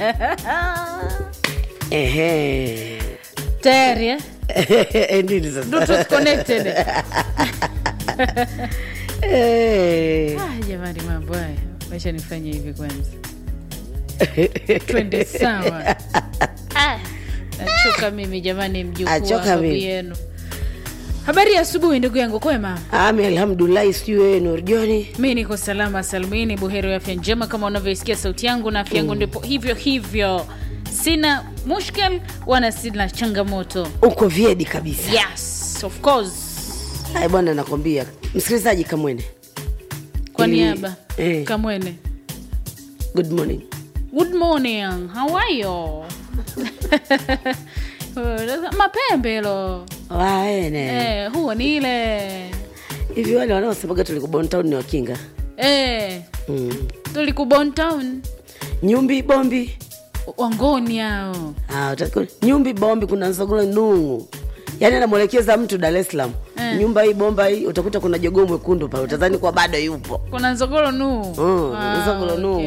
Ehe. tayari eh? Nini sasa? Bluetooth connected Eh. ah, jamani mambo haya maisha nifanye hivi kwanza twende sawa ah, nachoka mimi jamani mjukuu Achoka wa babu mimi. yenu habari ya asubuhi ndugu yangu kwema Ami, alhamdulillahi, sijui wewe Nurjoni. mi niko salama salmini buheri wa afya njema kama unavyoisikia sauti yangu na afya yangu ndipo hivyo hivyo sina mushkil wala sina changamoto Uko vyedi kabisa. yes of course Ai bwana, nakwambia msikilizaji Kamwene, kwa Ili- niaba eh. kamwene good morning. good morning how are you mapembe lo Waene eh, huo ni ile hivi, wale wanaosemaga tulikubon town ni wakinga eh, mm. tulikubon town nyumbi bombi wangoni hao ah, utaku- nyumbi bombi, kuna nsogolo nungu, yaani anamwelekeza mtu Dar es Salaam Eh. nyumba hii bomba hii, utakuta kuna jogoo mwekundu pale, utadhani kwa bado yupo kuna nzogoro nu Mm, Nzogoro nu.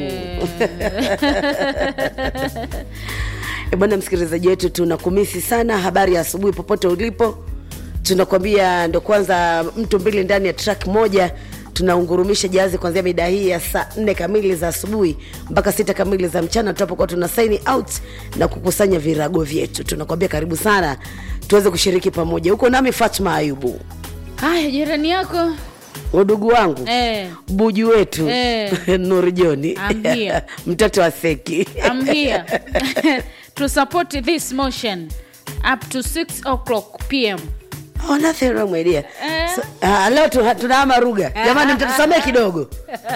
E bwana msikilizaji wetu, tunakumisi sana. Habari ya asubuhi popote ulipo, tunakwambia ndo kwanza mtu mbili ndani ya track moja tunaungurumisha jahazi kuanzia mida hii ya saa nne kamili za asubuhi mpaka sita kamili za mchana tutapokuwa tuna sign out na kukusanya virago vyetu. Tunakwambia karibu sana tuweze kushiriki pamoja. Huko nami Fatma Ayubu, haya jirani yako udugu wangu eh, buju wetu Eh. Nuru Joni I'm here. mtoto wa Seki I'm here to support this motion up to 6 o'clock pm Oh, nothing wrong my dear. Eh. So, ah, leo tu- tunahama ruga jamani, mtatusamee kidogo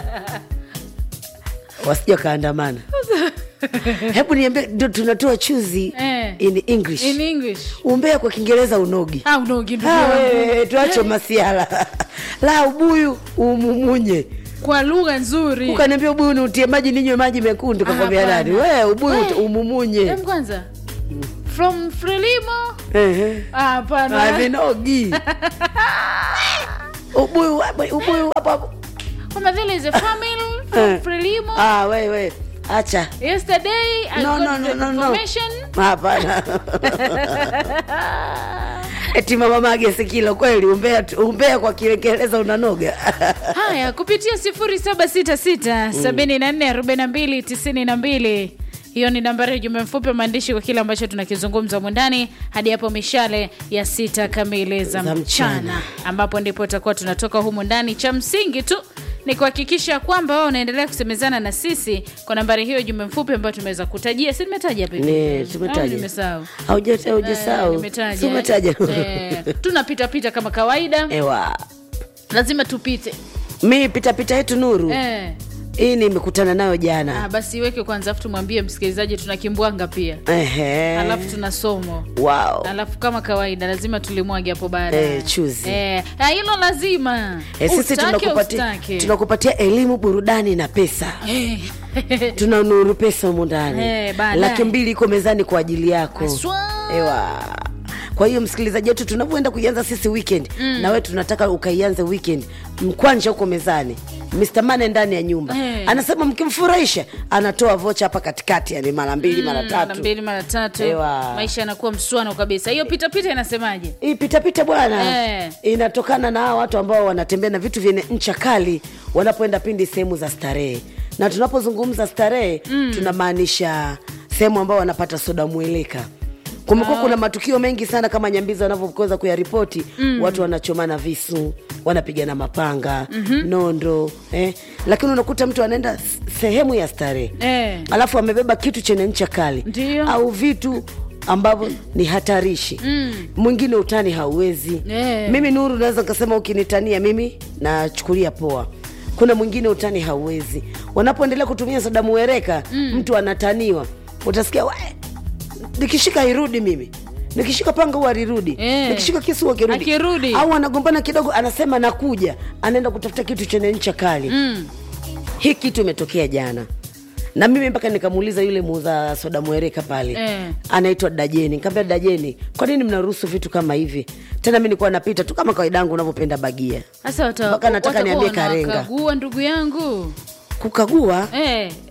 wasija kaandamana. Hebu niambie, ndio tunatoa chuzi Eh. in English, in english umbea kwa Kiingereza unogi. au nogi ndugu Ah, yangu. wewe, tuache masiala la ubuyu umumunye kwa lugha nzuri ukaniambia ubuyu ni utie maji ninywe maji mekundu, kakwambia Hapana. nani? We ubuyu We. umumunye. Em, kwanza from frelimo Ehe. Ah, hapana Avinogi ubuyu ubuyu hapo hapo. kama vile is a family from Eh. frelimo Ah, we we acha yesterday i No, got no, the no, no, no. information hapana eti mama mage sikilo kweli umbea, tu- umbea kwa kiingereza unanoga haya kupitia 0766 7442 92 hiyo ni nambari ya jumbe mfupi wa maandishi kwa kile ambacho tunakizungumza humu ndani hadi hapo mishale ya sita kamili za Za mchana mchana. ambapo ndipo tutakuwa tunatoka humu ndani cha msingi tu ni kuhakikisha kwamba wao unaendelea kusemezana na sisi kwa nambari hiyo jumbe mfupi ambayo tumeweza kutajia si nimetaja hapa hivi? Ni, Au tumetaja. nimesahau Hauja- Eh, haujasahau nimetaja, Si umetaja eh. tunapita pita kama kawaida ewa lazima tupite mi pitapita yetu nuru eh. hii nimekutana nayo jana Ah, basi iweke kwanza afu tumwambie msikilizaji tuna kimbwanga pia Ehe. alafu tuna somo wow. alafu kama kawaida lazima tulimwage hapo baadaye Eh, chuzi. Eh, ah, hilo lazima Eh, sisi Ustake, tunakupatia ustake. tunakupatia elimu burudani na pesa Eh. tuna nuru pesa humu ndani Eh, baadaye. laki mbili iko mezani kwa ajili yako Aswa. ewa kwa hiyo msikilizaji wetu tunavyoenda kuianza sisi weekend mm. na wewe tunataka ukaianze weekend mkwanja huko mezani Mr. Mane ndani ya nyumba Eh. anasema mkimfurahisha anatoa vocha hapa katikati yani mara mbili mara Mm, mara tatu mbili mara tatu Ewa. maisha yanakuwa mswano kabisa hiyo pitapita inasemaje hii pitapita bwana Eh. inatokana na hawa watu ambao wanatembea na vitu vyenye ncha kali wanapoenda pindi sehemu za starehe na tunapozungumza starehe mm. tunamaanisha sehemu ambao wanapata soda mweleka kumekuwa kuna matukio mengi sana kama nyambizi wanavyoweza kuyaripoti mm. watu wanachomana visu wanapigana mapanga mm-hmm. nondo eh? lakini unakuta mtu anaenda s- sehemu ya starehe Eh. alafu amebeba kitu chenye ncha kali Ndiyo. au vitu ambavyo ni hatarishi mm. mwingine utani hauwezi Eh. mimi nuru naweza nikasema ukinitania mimi nachukulia poa kuna mwingine utani hauwezi wanapoendelea kutumia soda muereka mm. mtu anataniwa utasikia "We, nikishika irudi mimi nikishika panga huwa alirudi Eh. nikishika kisu huwa akirudi Akirudi. au anagombana kidogo anasema nakuja anaenda kutafuta kitu chenye ncha kali mm. hii kitu imetokea jana na mimi mpaka nikamuuliza yule muuza soda mwereka pale Eh. anaitwa dajeni nikamwambia dajeni kwa nini mnaruhusu vitu kama hivi tena mi nilikuwa napita tu kama kawaida yangu unavyopenda bagia sasa wata- Mpaka nataka watakuwa niambie Karenga. wanakagua ndugu yangu kukagua eh,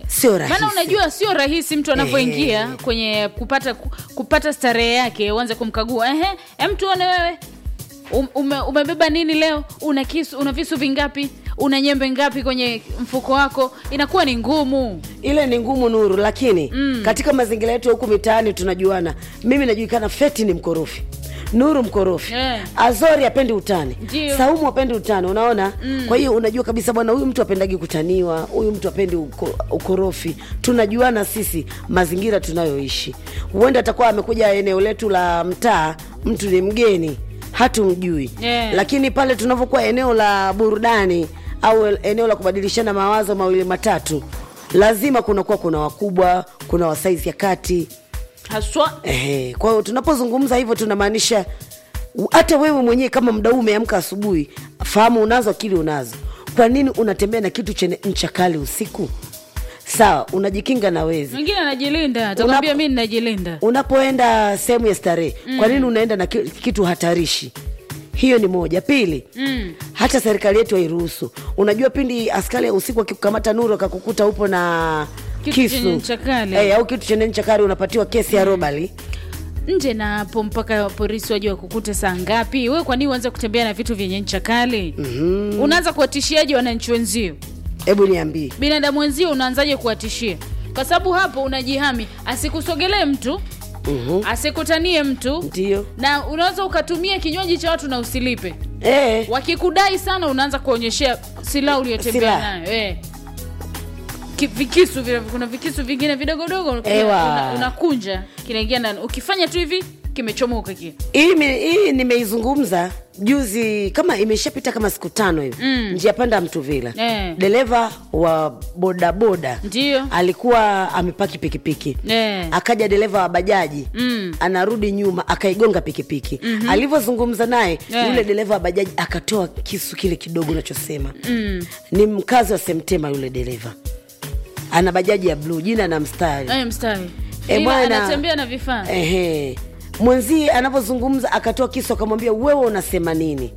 sio rahisi maana unajua sio rahisi mtu anavyoingia kwenye kupata kupata starehe yake uanze kumkagua ehe em tuone wewe Um- ume, umebeba nini leo una kisu una visu vingapi una nyembe ngapi kwenye mfuko wako inakuwa ni ngumu ile ni ngumu nuru lakini mm. katika mazingira yetu ya huku mitaani tunajuana mimi najulikana feti ni mkorofi nuru mkorofi Eh. azori apendi utani Ndio. saumu apendi utani unaona mm. kwa hiyo unajua kabisa bwana huyu mtu apendagi kutaniwa huyu mtu apendi uko, ukorofi tunajuana sisi mazingira tunayoishi huenda atakuwa amekuja eneo letu la mtaa mtu ni mgeni hatumjui Yeah. lakini pale tunavyokuwa eneo la burudani au eneo la kubadilishana mawazo mawili matatu lazima kunakuwa kuna wakubwa kuna wasaizi ya kati haswa Ehe, kwa hiyo tunapozungumza hivyo tunamaanisha u- hata wewe mwenyewe kama mdau umeamka asubuhi fahamu unazo akili unazo kwa nini unatembea na kitu chenye ncha kali usiku sawa unajikinga na wezi mwingine anajilinda atakwambia mi ninajilinda unapoenda sehemu ya starehe mm. kwa nini unaenda na ki- kitu hatarishi hiyo ni moja pili mm. hata serikali yetu hairuhusu unajua pindi askari ya usiku akikukamata nuru akakukuta upo na Kitu kisu chenye ncha kali. Eh, au kitu chenye ncha kali unapatiwa kesi ya robali nje na hapo mpaka polisi waje wakukute saa ngapi we kwa nini uanze kutembea na vitu vyenye ncha kali mm-hmm. unaanza kuwatishiaje wananchi wenzio hebu niambie binadamu wenzio unaanzaje kuwatishia kwa sababu hapo unajihami asikusogelee mtu Mhm. asikutanie mtu ndio na unaweza ukatumia kinywaji cha watu na usilipe eh, wakikudai sana unaanza kuonyeshea silaha uliyotembea Silaha. nayo eh. Ki- vikisu vile kuna vikisu vingine vidogodogo Ewa. una- unakunja kinaingia ndani ukifanya tu hivi kimechomoka kile hii me- hii nimeizungumza juzi kama imeshapita kama siku tano hivi mm. njia panda ya mtuvila Eh. dereva wa bodaboda Ndio. alikuwa amepaki pikipiki Eh. akaja dereva wa bajaji Mm. anarudi nyuma akaigonga pikipiki mm-hmm. alivyozungumza naye Eh. yule dereva wa bajaji akatoa kisu kile kidogo unachosema mm. ni mkazi wa semtema yule dereva ana bajaji ya bluu jina na mstari Aya, mstari Eh, Ila bwana. anatembea na vifaa Ehe. mwenzie anavyozungumza akatoa kisu akamwambia wewe unasema nini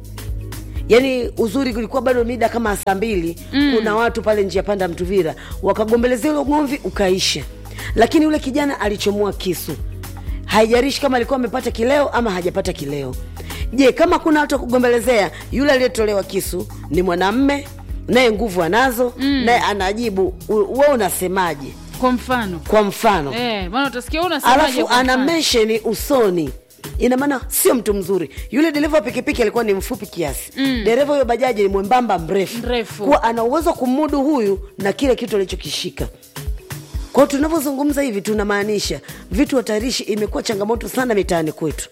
yaani uzuri kulikuwa bado mida kama saa mbili mm. kuna watu pale njia panda mtuvira wakagombelezea ule ugomvi ukaisha lakini yule kijana alichomoa kisu haijarishi kama alikuwa amepata kileo ama hajapata kileo je kama kuna watu wa kugombelezea yule aliyetolewa kisu ni mwanamme naye nguvu anazo mm. naye anajibu "U- we unasemaje kwa mfano kwa mfano eh, maana utasikia wewe unasemaje alafu kwa ana mfano? mensheni usoni ina maana sio mtu mzuri yule dereva wa pikipiki alikuwa ni mfupi kiasi mm. dereva huyo bajaji ni mwembamba mrefu Mrefu. kuwa ana uwezo wa kumudu huyu na kile kitu alichokishika kwao tunavyozungumza hivi tunamaanisha vitu hatarishi imekuwa changamoto sana mitaani kwetu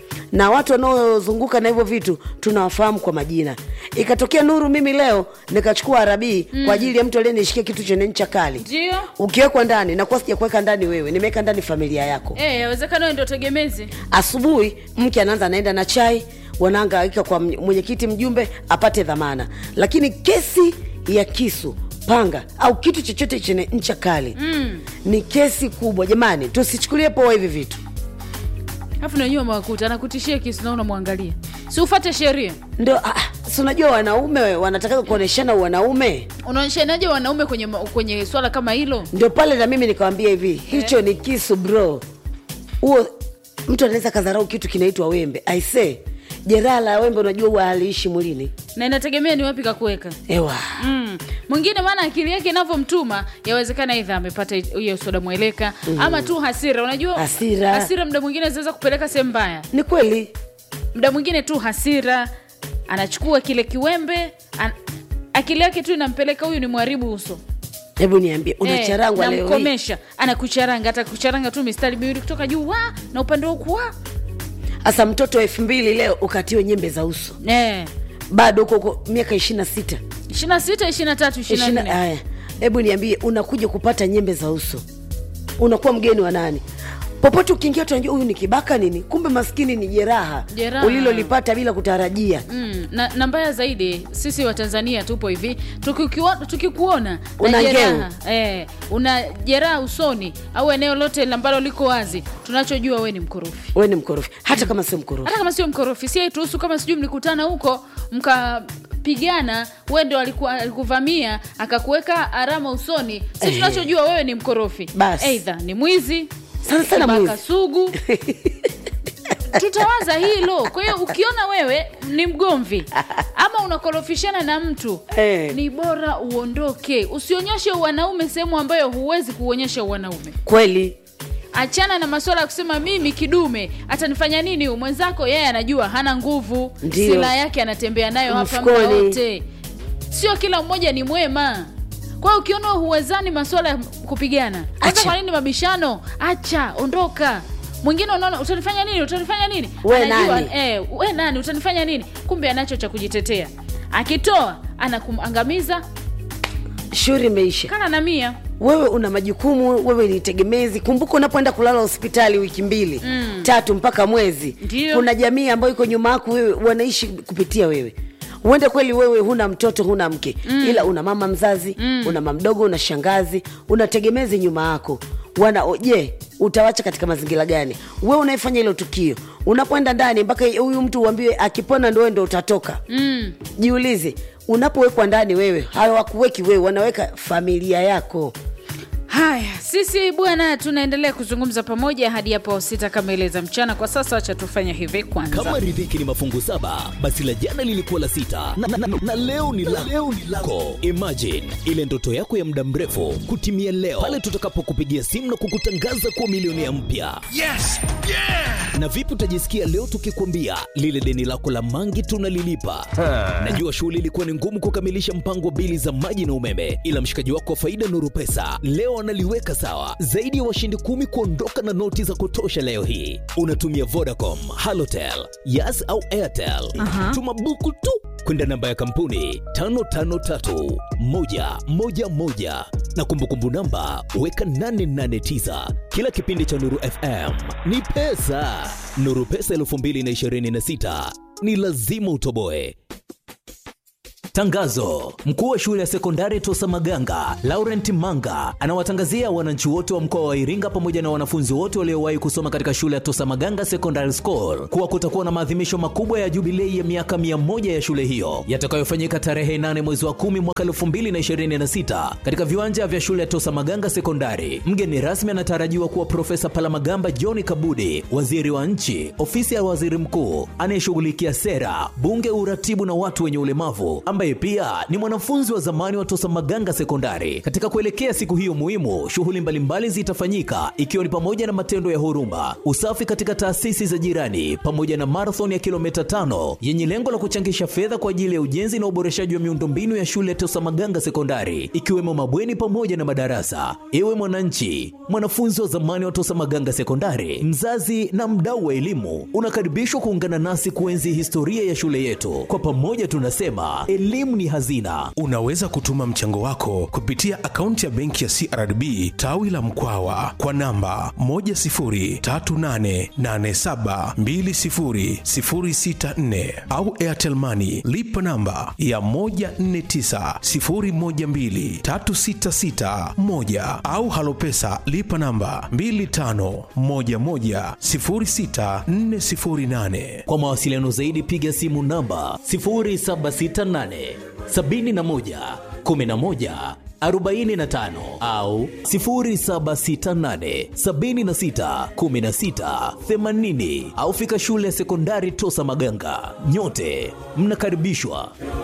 na watu wanaozunguka na hivyo vitu tunawafahamu kwa majina ikatokea nuru mimi leo nikachukua arabii mm. kwa ajili ya mtu aliyenishikia kitu chenye ncha kali ndio ukiwekwa ndani nakuwa sijakuweka ndani wewe nimeweka ndani familia yako eh, yawezekana wewe ndio tegemezi asubuhi mke anaanza anaenda na chai wanaangaika kwa mny- mwenyekiti mjumbe apate dhamana lakini kesi ya kisu panga au kitu chochote chenye ncha kali mm. ni kesi kubwa jamani tusichukulie poa hivi vitu alafu nanyiwa mawakuta anakutishia kisu na unamwangalia si ufate sheria ndo ah, si unajua wanaume wanataka kuoneshana wanaume unaonyeshanaje wanaume kwenye, ma- kwenye swala kama hilo ndio pale na mimi nikawambia hivi hicho ni kisu bro huo mtu anaweza kadharau kitu kinaitwa wembe aise jeraha la wembe unajua huwa haliishi mwilini na inategemea ni wapi kakuweka ewa Mm. mwingine maana akili yake inavyomtuma yawezekana idha amepata hiyo soda mweleka mm. ama tu hasira unajua Hasira. hasira mda mwingine zinaweza kupeleka sehemu mbaya ni kweli mda mwingine tu hasira anachukua kile kiwembe an... akili yake tu inampeleka huyu ni mwharibu uso hebu niambie unacharangwa Eh, leo hii namkomesha anakucharanga hata kucharanga tu mistari miwili kutoka juu wa na upande wa huku wa hasa mtoto wa elfu mbili leo ukatiwe nyembe za uso eh. bado huko huko miaka ishiri na sita ishirina sita ishirina tatu ishirina Ishina- nne haya hebu niambie unakuja kupata nyembe za uso unakuwa mgeni wa nani popote ukiingia tunajua huyu ni kibaka nini kumbe maskini ni jeraha Jeraha. ulilolipata bila kutarajia Mm, na, na mbaya zaidi sisi watanzania tupo hivi tukikiwa- tukikuona na Una jeraha eh, una jeraha usoni au eneo lote ambalo liko wazi tunachojua we ni mkorofi we ni mkorofi hata kama sio mkorofi hata kama sio mkorofi si tuhusu kama sijui mlikutana huko mka pigana we ndo alikuwa alikuvamia akakuweka alama usoni si Eh. tunachojua wewe ni mkorofi Basi. eidha ni mwizi Sana sana kibaka mwizi. sugu tutawaza hilo kwa hiyo ukiona wewe ni mgomvi ama unakorofishana na mtu Eh. ni bora uondoke usionyeshe wanaume sehemu ambayo huwezi kuonyesha wanaume kweli achana na masuala ya kusema mimi kidume atanifanya nini huyu mwenzako yeye anajua hana nguvu Ndio. silaha yake anatembea nayo hapa muda Mfukoni. wote sio kila mmoja ni mwema kwa hiyo ukiona huwezani masuala ya kupigana hata Acha. kwa nini mabishano acha ondoka mwingine unaona utanifanya nini utanifanya nini We nani? eh, we nani utanifanya nini kumbe anacho cha kujitetea akitoa anakumangamiza shughuli imeisha kana na mia wewe una majukumu wewe ni tegemezi kumbuka unapoenda kulala hospitali wiki mbili mm. tatu mpaka mwezi Ndio. kuna jamii ambayo iko nyuma yako wewe wanaishi kupitia wewe uende kweli wewe huna mtoto huna mke mm. ila una mama mzazi mm. una mamdogo una shangazi una tegemezi nyuma yako wana o- je utawacha katika mazingira gani wewe unayefanya hilo tukio unapoenda ndani mpaka huyu mtu uambiwe akipona ndo wewe ndo utatoka mm. jiulize unapowekwa ndani wewe hawakuweki wewe wanaweka familia yako haya sisi bwana tunaendelea kuzungumza pamoja hadi hapo sita kamili za mchana kwa sasa wacha tufanye hivi kwanza kama riziki ni mafungu saba basi la jana lilikuwa la sita na, na, na, na leo ni la leo ni lako imagine ile ndoto yako ya muda mrefu kutimia leo pale tutakapokupigia simu na kukutangaza kuwa milionea mpya Yes! Yeah! na vipi utajisikia leo tukikwambia lile deni lako la mangi tunalilipa najua shughuli ilikuwa ni ngumu kukamilisha mpango wa bili za maji na umeme ila mshikaji wako wa faida nuru pesa leo analiweka sawa zaidi ya washindi kumi kuondoka na noti za kutosha leo hii unatumia vodacom halotel yas au airtel Aha. tuma buku tu kwenda namba ya kampuni 553111 na kumbukumbu namba weka 889 kila kipindi cha nuru fm ni pesa nuru pesa 226 ni lazima utoboe Tangazo: mkuu wa shule ya sekondari Tosa Maganga Laurent Manga anawatangazia wananchi wote wa mkoa wa Iringa pamoja na wanafunzi wote waliowahi kusoma katika shule ya Tosa Maganga Secondary School kuwa kutakuwa na maadhimisho makubwa ya jubilei ya miaka 100 ya shule hiyo yatakayofanyika tarehe 8 mwezi wa 10 mwaka 2026 katika viwanja vya shule ya Tosa Maganga Sekondari. Mgeni rasmi anatarajiwa kuwa Profesa Palamagamba John Kabudi, waziri wa nchi, ofisi ya waziri mkuu anayeshughulikia sera, bunge, uratibu na watu wenye ulemavu, ambaye pia ni mwanafunzi wa zamani wa Tosa Maganga Sekondari. Katika kuelekea siku hiyo muhimu, shughuli mbalimbali zitafanyika ikiwa ni pamoja na matendo ya huruma, usafi katika taasisi za jirani, pamoja na marathon ya kilomita tano yenye lengo la kuchangisha fedha kwa ajili ya ujenzi na uboreshaji wa miundombinu ya shule ya Tosa Maganga Sekondari, ikiwemo mabweni pamoja na madarasa. Ewe mwananchi, mwanafunzi wa zamani wa Tosa Maganga Sekondari, mzazi na mdau wa elimu, unakaribishwa kuungana nasi kuenzi historia ya shule yetu. Kwa pamoja tunasema elimu ni hazina. Unaweza kutuma mchango wako kupitia akaunti ya benki ya CRDB tawi la Mkwawa kwa namba 10388720064 au Airtel Money lipa namba ya 1490123661 au Halopesa lipa namba 25110648. Kwa mawasiliano zaidi piga simu namba 0768 71 11 45 au 0768 76 16 80 au fika shule ya sekondari Tosa Maganga. Nyote mnakaribishwa.